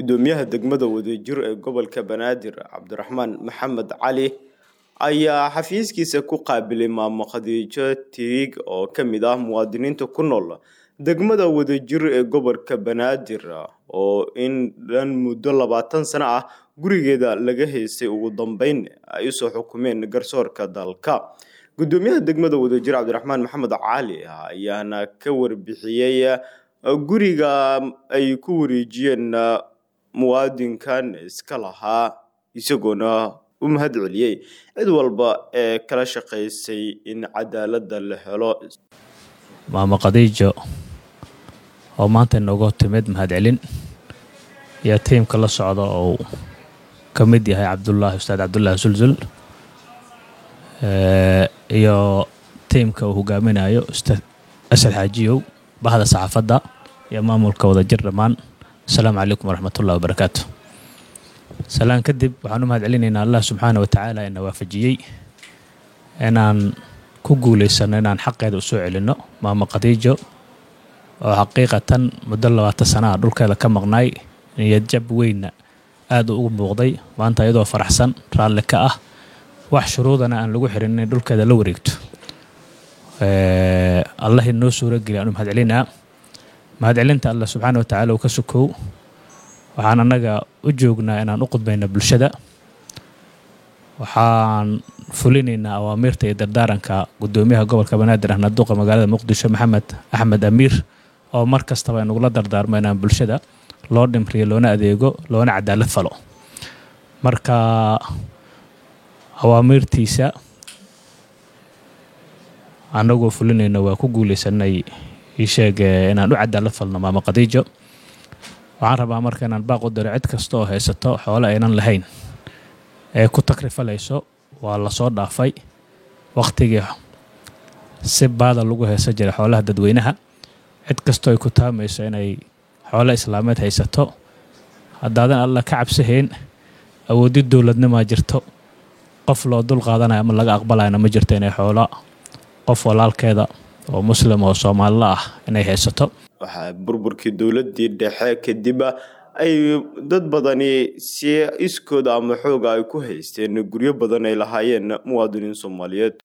gudoomiyaha degmada wadajir ee gobolka banaadir cabdiraxmaan maxamed cali ayaa xafiiskiisa ku qaabilay maamo khadiijo tirig oo ka mid ah muwaadiniinta ku nool degmada wadajir ee gobolka banaadir oo in dhan muddo labaatan sano ah gurigeeda laga haystay ugu dambeyn ay usoo xukumeen garsoorka dalka gudoomiyaha degmada wadajir cabdiraxmaan maxamed cali ayaana ka warbixiyey guriga ay ku wareejiyeen muwaadinkan iska lahaa isagoona u mahad celiyey cid walba ee kala shaqaysay in cadaaladda la helo maamo khadiijo oo maanta inooga timid mahad celin iyo tiimka la socda oo ka mid yahay cabdulaahi ustaad cabdulaahi sulsul iyo tiimka uu hogaaminayo ustaad asad xaajiyow bahda saxaafadda iyo maamulka wadajir dhammaan asalaamu calaykum waraxmatullahi wabarakaatu salaan kadib waxaan u mahad celinaynaa allah subxaana wa tacaala ina waafajiyey inaan ku guulaysano inaan xaqeeda usoo celinno maamo khadiijo oo xaqiiqatan muddo labaatan sana ah dhulkeeda ka maqnaay niyadjab weynna aada ugu muuqday maanta iyadoo faraxsan raalli ka ah wax shuruudana aan lagu xirin inay dhulkeeda la wareegto allah inoo suurageliya aan u mahad celinaa mahad celinta allah subxaana wa tacaala uu ka sukow waxaan annaga u joognaa inaan u qudbayno bulshada waxaan fulinaynaa awaamiirta iyo dardaaranka gudoomiyaha gobolka banaadir ahna duqa magaalada muqdisho maxamed axmed amiir oo mar kastaba inagula dardaarmo inaan bulshada loo dhimriyo loona adeego loona cadaalad falo marka awaamiirtiisa annagoo fulinayno waa ku guulaysanay iisheeg inaan u cadaalad falno maamo khadiijo waxaan rabaa marka inaan baaq u diro cid kasta oo haysato xoole aynan lahayn ee ku takrifalayso waa lasoo dhaafay wakhtigii si baada lagu haysan jiray xoolaha dadweynaha cid kastoo ay ku taamayso inay xoole islaameed haysato haddaadan alla ka cabsahayn awooddi dowladnimaa jirto qof loo dul qaadanayo ama laga aqbalayana ma jirto inay xoolo qof walaalkeeda oo muslim oo soomaalila ah inay haysato waxaa burburkii dowladdii dhexe kadib ay dad badani si iskooda ama xooga ay ku haysteen guryo badan ay lahaayeen muwaadiniin soomaaliyeed